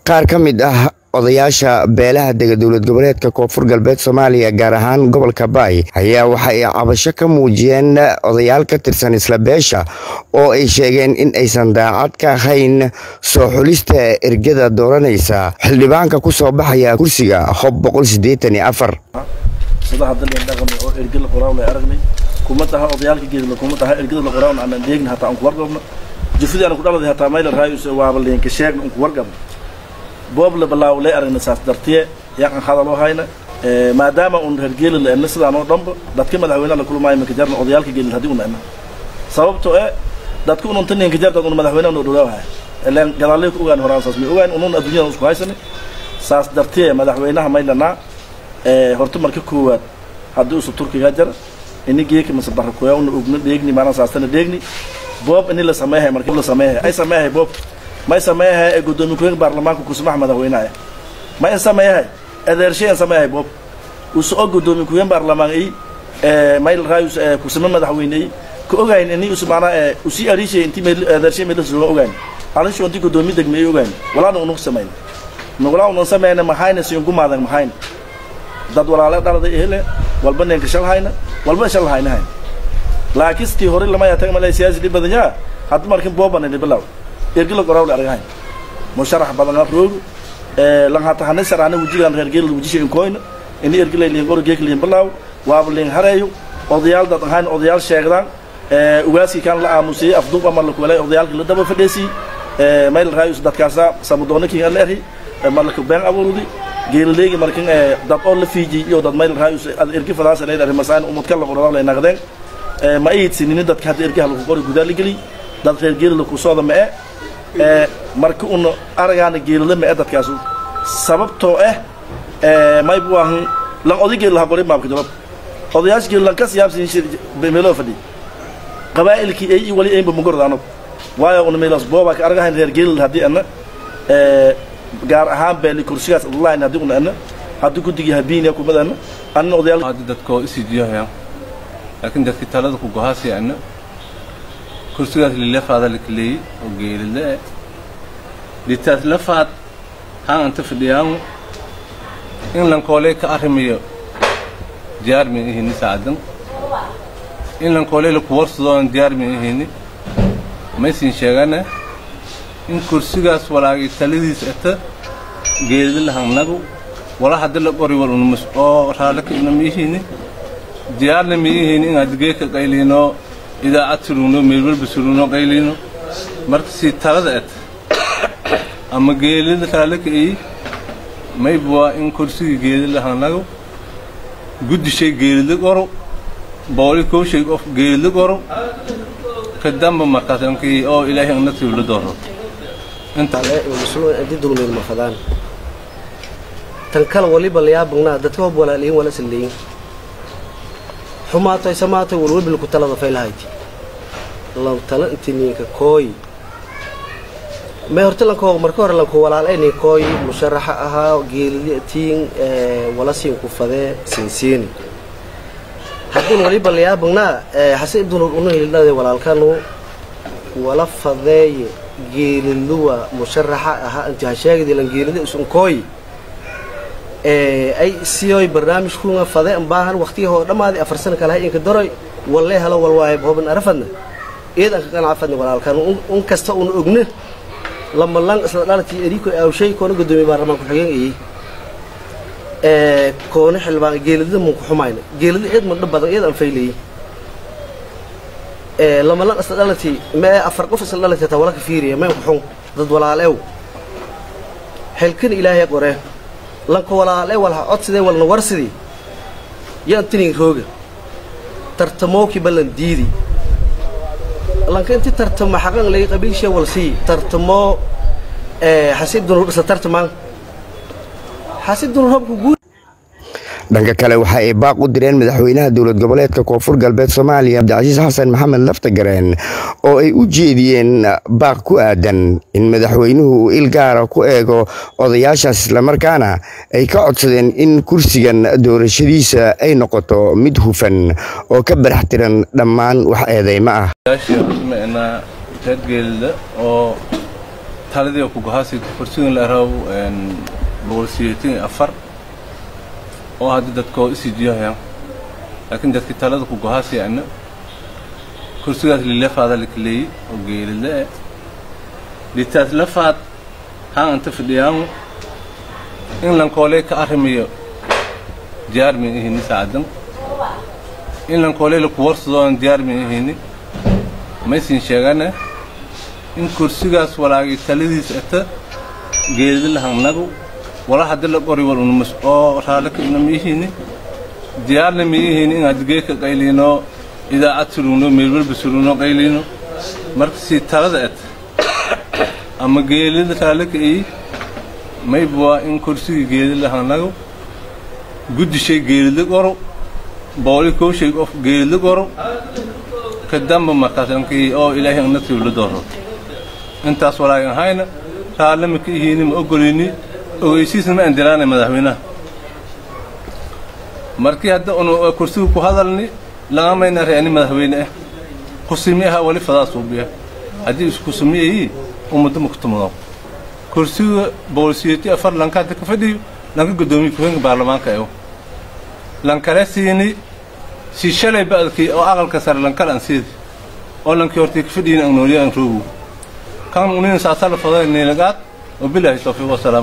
qaar ka mid ah odayaasha beelaha dega dowlad goboleedka koonfur galbeed soomaaliya gaar ahaan gobolka baay ayaa waxa ay cabasho ka muujiyeen odayaal ka tirsan isla beesha oo ay sheegeen in aysan daacad ka ahayn soo xulista ergada dooranaysa xildhibaanka ku soo baxaya kursiga hob boqol sideetan iyo afar sadaha dalin dhaqamay oo erga la qoraaw la aragnay kuma taha odayaalka geedla kuma taha ergada la qoraaw aan deegna hataa aan ku warqabno jufidii aan ku dhaladay hataa mayla raayus waaba leenka sheegna aan ku warqabno boob la balaaw lay aragna saas dartiye yaqan hadaloo hayna maadaama un reer geela la ena sidaan oo dhanba dadka madaxweynaha la kulmaayo minka jarna odayaalka geela haddii una ena sababtoo eh dadka unun tan ninka jar dad un madaxweynaha noo dhawaaw haya ilaan gadaalay ku ogaan horaan saas may ogaan unun adduunyada isku haysani saas dartiye madaxweynaha maylanaa horta marka koowaad haddii usu turkiga jara ini geeka mase barakoya una ogna dheegni maanaa saastana dheegni boob ini la sameehay marka la sameehay ay sameehay boob may sameeyahay ee gudoomiye ku-xigeenka baarlamaanka kusmax madaxweynaha ma in sameeyahay adeershay in sameeyahay boob usu og gudoomiye ku-xigeen baarlamaan ay mayl raayus kusma madaxweyne ay ka ogayn ini usu maanaa usii arishay intii meel adeershay meel suuga ogayn arisho intii gudoomiye degme ay ogayn walaana unu sameyn nugulaa unan sameyna maxayna siin gumaadan maxayna dad walaale dhaladay hele walba ninka shal hayna walba shal hayna hayna laakiin stii hore lama yaa tagama siyaasi dhib badan yaa hadda markin booban ini bilaw ergi la qoraw la argahay musharax badan roogu ee lan hata hanin sarana wujigan reer geel wujisha in koyna ini ergi la liin qoro geek liin bilaw waaba liin hareeyo odayaal dad ahaan odayaal sheegdaan ee ugaasi kan la aamusay afduub ama la kulay odayaalka la daba fadheesi ee mayl raayus dadkaasa samudoonaki aan leeyahay malka been abuurudi geelaleegi markin dad oo la fiiji iyo dad mayl raayus ergi fadaas leeyahay masaan umad kala qoraw la naqdeen ee ma iidsinini dadka hadda ergi hal ku qori gudaal gali dad reer geel la ku soo dama ee marka una aragaana geelada ma dadkaas sababtoo ah may buu ahan lan oday geel laha qoray maabka jawab odayaasha geel lan ka siyaabsin meelo fadhi qabaa'ilkii ay wali ay mugordaano waayo una meelas booba ka aragahan reer geel hadii ana ee gaar ahaan beeli kursigaas online hadii una ana hadii gudigii habiin ku madana anna odayaal hadda dadkoo isijiyahay laakiin dadkii talada ku gohaasi ana kursigaas lilefaada lakaleeyey oo geelile dhitaas lafaad haan anta fadhiyaamu in lankoolee ka arrimayo diyaar min ihini saacadan in lankoolee laku warsadoonan diyaar min ihini maysin sheegane in kursigaas walaagay taladiis ata geelida lahannagu wala haddi la qori wal unumus oo raallaka ina ma ihini diyaarna ma ihini inaad geeka qayliinoo idaacad surugno meelwalba surugno qaylino marka sii talada et ama geelida raallaka ay mayb waa in kursigii geelida hanago guddishay geelida qoro booli kowshay qof geelida qoro ka damba markaas ankii oo ilaahay anna tiibla dooro didugneed ma fadaan tan kale waliba layaabagnaa dadka hob walaaliyin wala saleeyin xumaatoy samaatoy walwalbilku talada faylahayti lan tala intininka kooy may horta lanko marka hore lanku walaaleyni kooy musharaxa ahaa geelitiin wala siinku fadee siinsiini haddin waliba layaabagnaa hase ibdun unahildhade walaalkanu wala fadeeye geeliluwa musharaxa ahaa inti hasheegdi lan geelida isun kooy ay siyoy barnaamijkunga fade baahan waqtiga hoo dhammaadi afar sana kale hay inka daroy wallee halo walwaaye hoban arafadna eed anka qanacafadna walaalkan un kasta una ogna lama lang isla dhalati eriko awshay koona gudoomiye baarlamaan ku-xigeen ayey koona xildhibaan geelidada mun ku xumayna geelida eed mandha badan eed aan faylayey lama lang isla dhalati mee afar qof isla dhalati hataa wala ka fiiriya meen ku xun dad walaaleew xilkan ilaahay qoree lanka walaalee walha codsidee walna warsidii yaan tinin rooga tartamooki ballan diidi lanka inti tartamo xaqan lagi qabiilshee walsii tartamoo xasiib dunur isla tartamaan xasiib dunur hobka guud dhanka kale waxa ay baaq u direen madaxweynaha dowlad goboleedka koonfur galbeed soomaaliya cabdicasiis xasan maxamed laftagareen oo ay u jeediyeen baaq ku aadan in madaxweynuhu uu il gaara ku eego odayaashaas islamarkaana ay ka codsadeen in kursigan doorashadiisa ay noqoto mid hufan oo ka barax tiran dhammaan wax eedeymo ah reer geelida oo taladii ku gohaasi kursigan la raaw boqol sideetan iyo afar oo hadda dadkoo isijiyohayaan laakiin dadkii talada ku gohaasi ana kursigaas lilefaada lakaleeyey oo geelile eh litaas lafaad haan anta fidhiyaamu in lankoolee ka arrimayo diyaar min ihini saacadan in lankoolee laku warsadooan diyaar min ihini maysin sheegane in kursigaas walaagay taladiis ata geelidilahangnagu wala haddi la qori wal unumas oo raale ka una miihini diyaarna miihini in adgeeka qayliino idaacad surugno meelwalba surugno qayliino marka si talada et ama geelida raale ka iyi mayba waa in kursigii geelidilahangnagu guddishay geelidla qoro booli kowshay qof geelidla qoro ka damba markaasankii oo ilaahay annatii la dooro intaas walaagan hayna raalle ma ka ihiini ma ogolini ogeysiisna ma andiraanay madaxweynaha markii hadda unu kursiga ku hadalni lama mayna reeni madaxweyne ah kusimi aha wali fadaa suubiya haddii iskusimiyayi ummadda ma kutumado kursiga boolsiyeti afar lanka hadda ka fadhiyo lanka guddoomiye ku-xigeenka baarlamaanka ew lankale siini si shalay ba'dkii oo aqalka sare lankal aan siidi oo lankii hortii ka fadhiyin aan nooliya aan roogu kan unin saasala faday niilagaad وبالله التوفيق والسلام